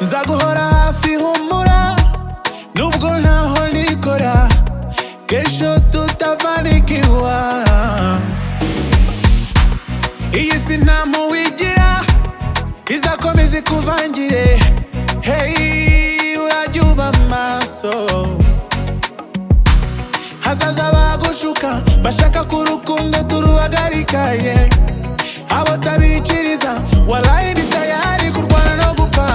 nzaguhora hafi humura nubwo ntaho nikora kesho tutafanikiwa iyi si nta muwigira izakomeza ikuvangire hey urajya uba maso hazaza bagushuka bashaka ko urukundo turuhagarika ye abo tabikiriza waraye ndi tayari kurwana no gupfa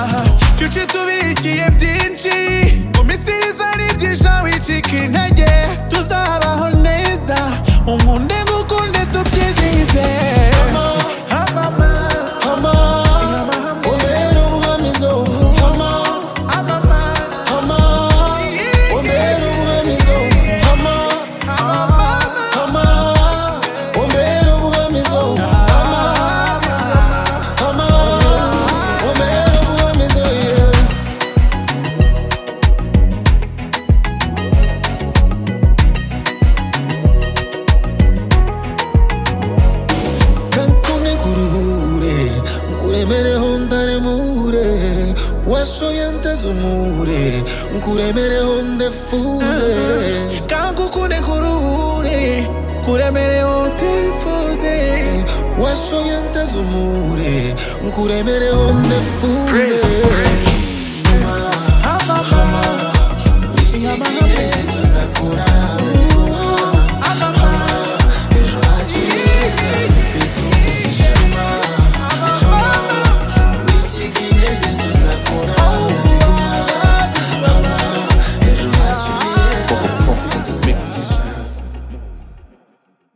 fyuci tubikiye byinshi mu misiriza nibyinsha wicika intege tuzabaho neza unkunde ngukunde tubyizihize Amama, amama, umbere umuhamizo hama amama, hama umbere umuhamizo hama amama. hama umbere umuhamizo hama hama umbere umuhamizo yeah. kankunde nkuruhure nkuremereho ntaremure washoye anteze umure nkuremereho ndefure kangukunde kuruhure kuremereho utifuze washoye anteze umure nkuremereho ndefure Praise.